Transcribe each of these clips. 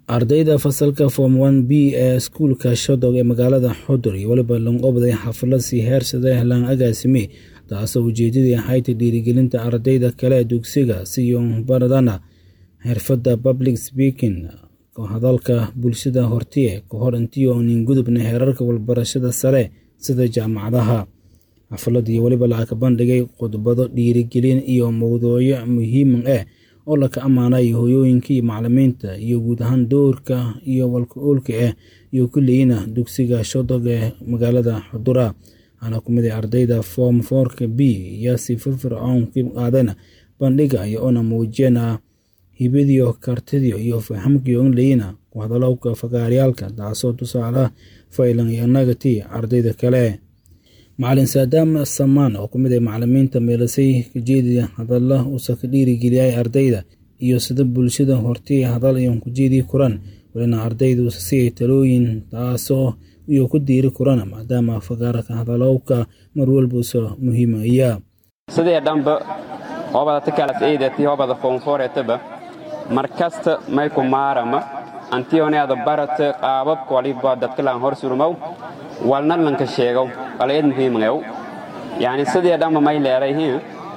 ardayda fasalka form one b ee iskuulka shodog ee magaalada xudur iyo weliba lanqobday xaflad sii heersada helaan agaasime taasoo ujeedadii ahayd dhiirigelinta ardayda kale ee dugsiga siyo baradana xirfadda public speaking hadalka bulshada hortiye ka hor intii oonin gudubna heerarka walbarashada sare sida jaamacadaha xaflad iyo weliba lacag bandhigay khudbado dhiirigelin iyo mowduucyo muhiima ah oo laka ammaanay hoyooyinka iyo macalimiinta iyo guud ahaan doorka iyo walka-oolka ah iyo kulliyiina dugsiga shodog ee magaalada xudura waxaana ku mid ardayda form foorka b iyo si firfircoon ka qaadana bandhiga iyo ona muujiyana hibadiyo kartidiyo iyo fahamkiyo inlayina ku hadalowka fagaaryaalka taasoo tusaale faylan iyo nagati ardayda kale macalin saadaam samaan oo kumid ah macalimiinta meelasay kajeediya hadalla uusa ka dhiirigeliyay ardayda iyo sida bulshada hortii hadal iyon kujeedii kuran walina ardaydu siiyay talooyin taasoo iyo ku diiri kurana maadaama fagaarka hadalowka mar walbuusa muhiimaya sidii dhanba hoobada takalas eydati hoobada foonfooretaba mar kasta may ku maarama antiyoneada barata qaababka waliba dadkalaan hor surmow walna lanka sheegow walayd muhiimngew yani sidii dhanba may leelayhin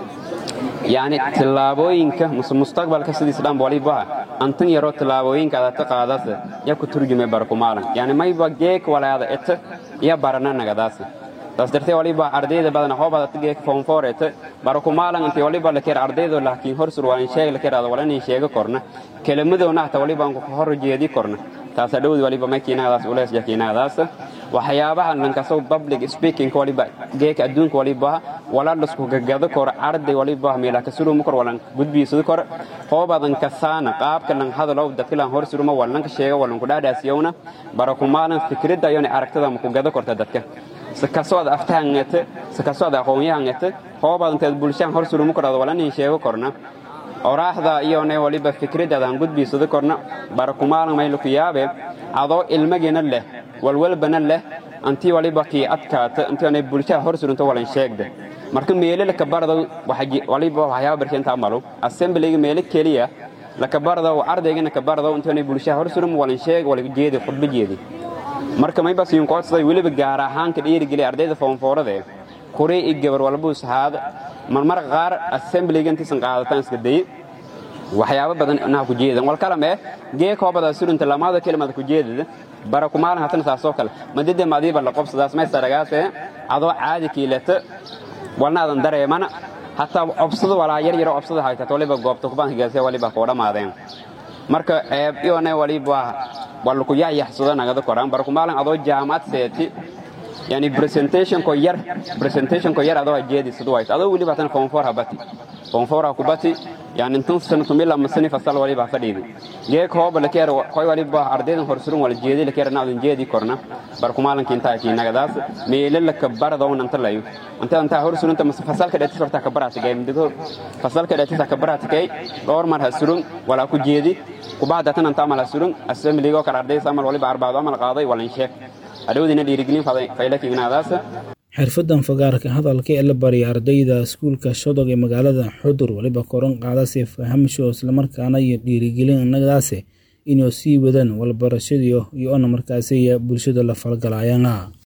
yani tillaabooyinka muse mustaqbalka sidiis dhanba waliba antan yaroo tillaabooyinkaada ta qaadase ya ku turjume barakumaalan yani mayba geek walaada eta iya barana nagadaase taas dartee waliba ardayda badana hoobadata geek foonfoorete barakumaalan intii waliba lakeer ardaydo laakiin hor sur walin sheeg lakeeraada walanin sheega korna kelimadoona hata waliba anku hor jeedi korna taasa dhowdi waliba makiinahadaas ulees jakiinahadaas waxyaabaha lankasow public speaking waliba geeka adduunka waliba waladhasku gagado kor arday waliba meelaka surumu kor walan gudbiisadu kor hoobadan kasaana qaabka lan hadalow dadkilan hor suruma walanka sheega walanku dhaadhaasiyowna barakumaalan fikradda ayona aragtada maku gado korta dadka sakasood aftahangete sakasood aqoonyahangete hoobadanteed bulshaan hor surumu korada walanin sheego korna oraaxda iyone waliba fikraddaadaan gudbiisada korna barakumaalan maylaku yaabe adoo ilmagina leh walwalbana leh antii waliba kii adkaata intiona bulshaha hor surunto walan sheegda marka meele lakabardow waliba waxyaaba barshantaa malo assemblyga meele keliya lakabardow ardaygana kabardow intiona bulshaha hor surum walan sheeg wala jeedi khudba jeedi marka mayba siinkoodsaday weliba gaar ahaan ka dhiirigeliya ardayda foonfoorade kurii i gabar walbuu sahaada marmar qaar assemblyga intiisan qaadataan iska daye waxyaaba badan inaha ku jeedan wal kalame gee koobada surunta lamaada kelimada ku jeedada bara kumaalan hatana saasoo kale madide madiiba la qobsadaas may saragaase adoo caadi kiilata walna adan dareemana hataa obsada walaa yar yaro obsada haytat waliba goobta kubaanka gaasee waliba koo dhammaadeen marka ceeb iyone waliba wallaku yaxyaxsado nagada koraan bara kumaalan adoo jaamacad seeti yani presentationko yar presentationko yar adoo jeedisadu wayto adoo weliba hatan foonfoor habati foonfoor ha kubati yani intan sanatumila masani fasal waliba fadhiidi geek hooba lakeer koy waliba ardaydan horsurun wala jeedi lakeer naadan jeedi korna barkumaalanki intaa kiinagadaas meele laka baradowna anta layo anta anta horsurunta mas fasalka dheetis horta ka baratigay midigo fasalka dheetis ka baratigay dhowr mar ha surun wala ku jeedi kubacda tan anta amal ha surun assemblygo kala ardayda amal waliba arbaado amal qaaday walan sheeg adhowdina dhiirigelin faylakiignadaas xirfadan fagaarka hadalka ee la barya ardayda iskuulka shodog ee magaalada xudur weliba koran qaadase fahamsho islamarkaana iyo dhiirigelin nagadaase inuu sii wadaan walbarashadiyo iyo ona markaasiya bulshada la falgalayana